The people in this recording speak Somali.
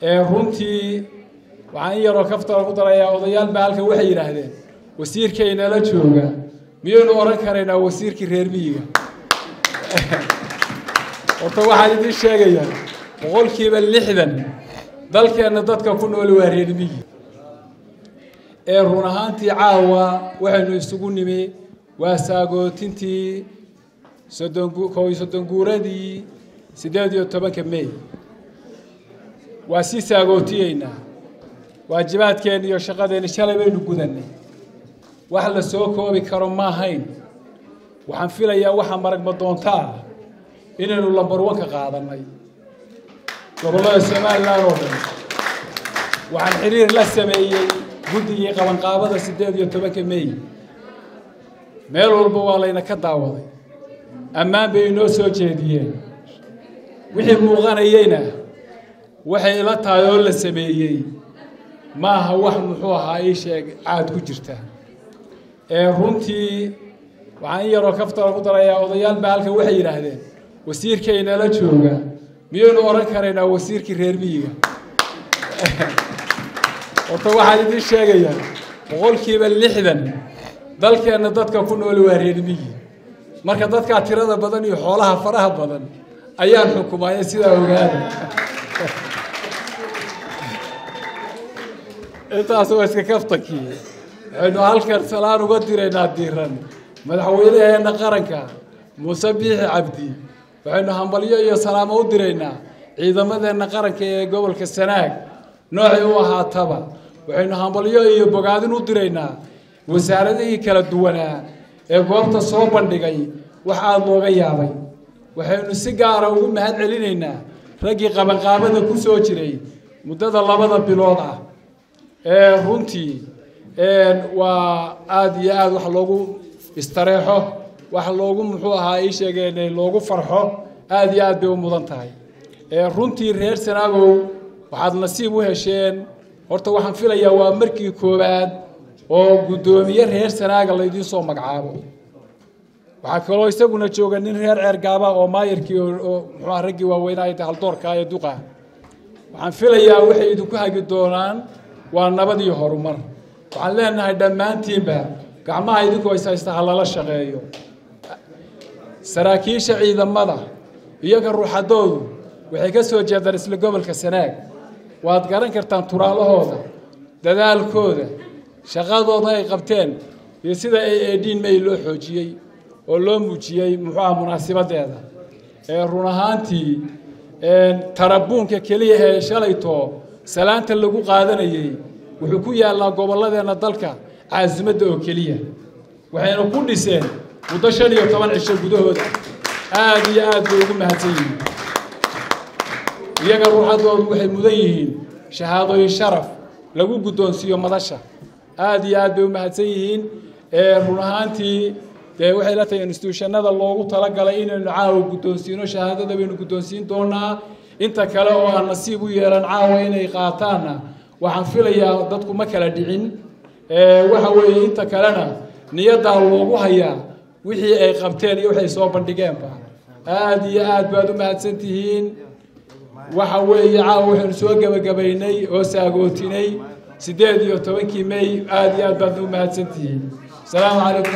runtii waxaan in yaroo kaftara ku darayaa odayaal baa halkan waxay yidhaahdeen wasiirkaynala jooga miyaynu odhan karaynaa wasiirkii reer miyiga horta waxaan idiin sheegayaa boqolkiiba lixdan dalkeenna dadka ku nool waa reer miyi ee run ahaantii caawa waxaynu isugu nimi waa saagootintii soddon kow iyo soddon guuradii siddeed iyo tobanka mey waa sii saagootiyeynaa waajibaadkeenna iyo shaqadeenna shalay baynu gudannay wax la soo koobi karo ma ahayn waxaan filayaa waxaa maragma doontaa inaynu lambarwanka qaadannay gobollada somalilan oo dhan waxaan xiriir la sameeyey guddigii qabanqaabada siddeed iyo tobanka mey meel walba waa layna ka daawaday ammaan bay inoo soo jeediyeen wixii muuqanayeyna waxay ila tahay oo la sameeyey ma aha wax muxuu ahaa ii sheeg caad ku jirta ee runtii waxaan in yaroo kaftara ku darayaa odayaal baa halkan waxay yidhaahdeen wasiirkaynala jooga miyaynu odhan karaynaa wasiirkii reer miyiga horta waxaan idiin sheegayaa boqolkiiba lixdan dalkeenna dadka ku nool waa reer miyi marka dadkaa tirada badan iyo xoolaha faraha badan ayaan xukumaaya sidaa ogaada intaas waa iska kaftankii waxaynu halkan salaan uga diraynaa diiran madaxweynaheenna qaranka muuse biixi cabdi waxaynu hambalyo iyo salaamo u diraynaa ciidamadeenna qaranka ee gobolka sanaag noocay u ahaataba waxaynu hambalyo iyo bogaadin u diraynaa wasaaradihii kala duwanaa ee goobta soo bandhigay wax aada looga yaabay waxaynu si gaara ugu mahad celinaynaa raggii qabanqaabada ku soo jiray muddada labada bilood ah ee runtii waa aada iyo aada wax loogu istareexo wax loogu muxuu ahaa ii sheegeen loogu farxo aada iyo aad bay u mudan tahay runtii reer sanaagow waxaad nasiib u hesheen horta waxaan filayaa waa markii koowaad oo guddoomiye reer sanaaga laydiin soo magacaabo waxaa kaloo isaguna jooga nin reer ceergaaba oo maayarkii oo muxuuaha raggii waaweynaa haldoorka ee duqa waxaan filayaa waxay idinku hagi doonaan waa nabad iyo horumar waxaan leenahay dhammaantiinba gacmaha idinku hayshaysta ha lala shaqeeyo saraakiisha ciidamada iyaga ruuxadoodu waxay ka soo jeedaan isla gobolka sanaag waad garan kartaan turaalahooda dadaalkooda shaqadooda ay qabteen iyo sida ay eedhiin may loo xoojiyey oo loo muujiyey muxuuaha munaasibadeeda ee run ahaantii tarabuunka keliya ee shalayto salaanta lagu qaadanayey wuxuu ku yaallaa gobolladeenna dalka caasimadda oo keliya waxayna ku dhiseen muddo shan iyo toban cisho gudahooda aada iyo aad bay ugu mahadsan yihiin iyaga ruuxadoodu waxay mudan yihiin shahaadooyin sharaf lagu guddoonsiiyo madasha aada iyo aad bay u mahadsan yihiin run ahaantii dee waxay la tahay instituushanada loogu talagalay inaynu caawa guddoonsiino shahaadada baynu guddoonsiin doonaa inta kale oo aan nasiib u yeelan caawa inay qaataanna waxaan filayaa dadku ma kala dhicin waxa weeye inta kalena niyaddaa loogu hayaa wixii ay qabteen iyo waxay soo bandhigeenba aada iyo aad baad u mahadsan tihiin waxa weeye caawa waxaynu soo gebagabaynay oo saagootinay siddeed iyo tobankii mey aada iyo aad baad u mahadsan tihiin asalaamu calaykum